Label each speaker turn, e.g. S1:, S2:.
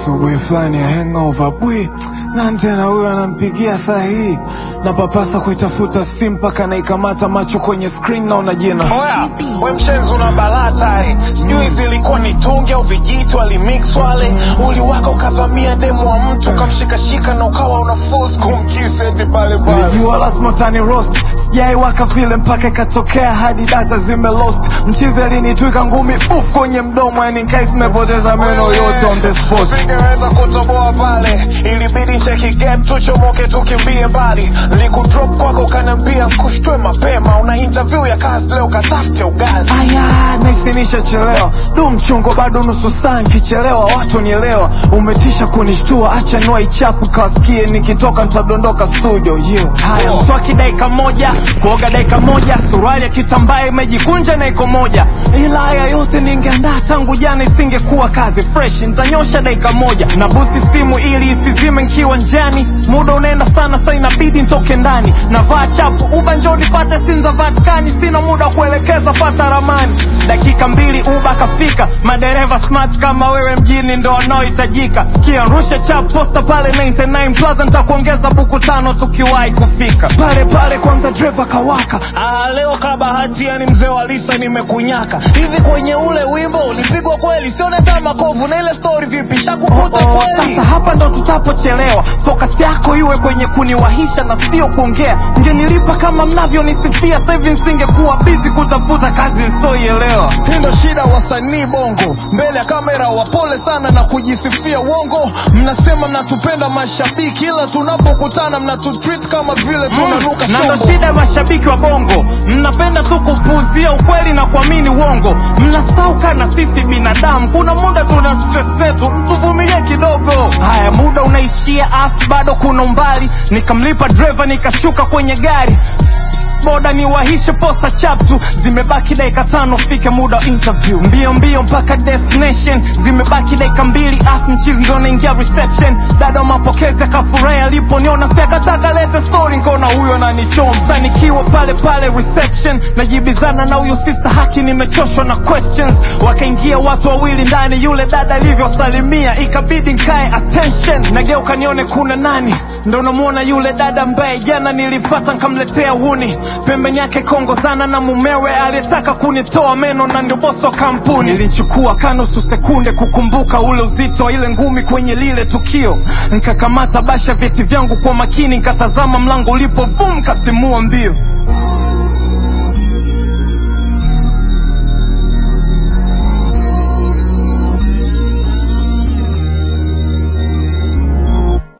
S1: asubuhi fulani ya hangover bwi nani tena huyo anampigia saa hii na papasa kuitafuta simu mpaka naikamata macho kwenye screen naona jina
S2: Oya, we mshenzi una balaa tare, sijui zilikuwa ni tungi au vijitu alimix wale, uliwaka ukavamia demu wa mtu ukamshikashika na ukawa una force kumkiss eti pale pale.
S1: nilijua lazima utani roast sijaiwaka vile mpaka ikatokea hadi data zime lost mchizi alinitwika ngumi uf kwenye mdomo yani nkai zimepoteza meno yote on the spot
S2: Usingeweza kutoboa pale, ilibidi cheki gap tuchomoke tukimbie mbali. Likudrop kwako ukaniambia kushtwe mapema, una interview ya kazi leo katafute ugali.
S1: aya naisinisha chelewa du mchongo bado nusu saa nkichelewa watu nielewa umetisha kunishtua acha niwa ichapu kawasikie nikitoka nitadondoka studio yeah. haya
S2: Oh.
S1: mswaki dakika moja kuoga dakika moja suruali ya kitambaa imejikunja na iko moja ila haya yote ningeandaa tangu jana isingekuwa kazi fresh nitanyosha dakika moja na busti simu ili isizime nkiwa njani muda unaenda sana sa inabidi ntoke ndani navaa chapu uba njoo nipate sinza vatikani sina muda wa kuelekeza fata ramani dakika mbili uba kafika madereva smart kama wewe mjini ndo wanaohitajika sikia rusha chap posta pale 99 plaza nitakuongeza buku tano tukiwahi kufika pale pale kwanza dreva kawaka
S2: Ah, leo kabahati yani mzee wa Lisa nimekunyaka. Hivi kwenye ule wimbo ulipigwa kweli? Sione kama makovu na ile story vipi? Shakukuta
S1: Oh,
S2: kweli?
S1: sasa hapa ndo tutapochelewa focus yako iwe kwenye kuniwahisha na sio kuongea ngenilipa kama mnavyonisifia sahivi nsingekuwa bizi kutafuta kazi nsioielewa
S2: Hii ndo shida wasanii bongo, mbele ya kamera wapole sana na kujisifia uongo. Mnasema mnatupenda mashabiki, ila tunapokutana mnatutreat kama vile tunanuka
S1: na ndo
S2: shombo.
S1: shida ya mashabiki wa bongo mnapenda tu kupuuzia ukweli na kuamini uongo mnasauka na sisi binadamu kuna muda tuna stress zetu mtuvumilie kidogo haya muda unaishia af bado kuna umbali nikamlipa dreva nikashuka kwenye gari boda ni wahishe posta chaptu zimebaki dakika tano fike muda wa interview mbio mbio mpaka destination zimebaki dakika mbili af mchizi ndo naingia reception dada wa mapokezi akafurahi aliponiona si akataka lete story nkona huyo ananichomsa nikiwa pale pale reception najibizana na huyo sister haki nimechoshwa na questions wakaingia watu wawili ndani yule dada alivyosalimia ikabidi nkae attention nageuka nione kuna nani ndo namuona yule dada ambaye jana nilipata nkamletea huni pembeni yake kongozana na mumewe aliyetaka kunitoa meno na ndio bosi wa kampuni nilichukua kanusu sekunde kukumbuka ule uzito wa ile ngumi kwenye lile tukio nkakamata basha vyeti vyangu kwa makini nkatazama mlango ulipo vum katimua mbio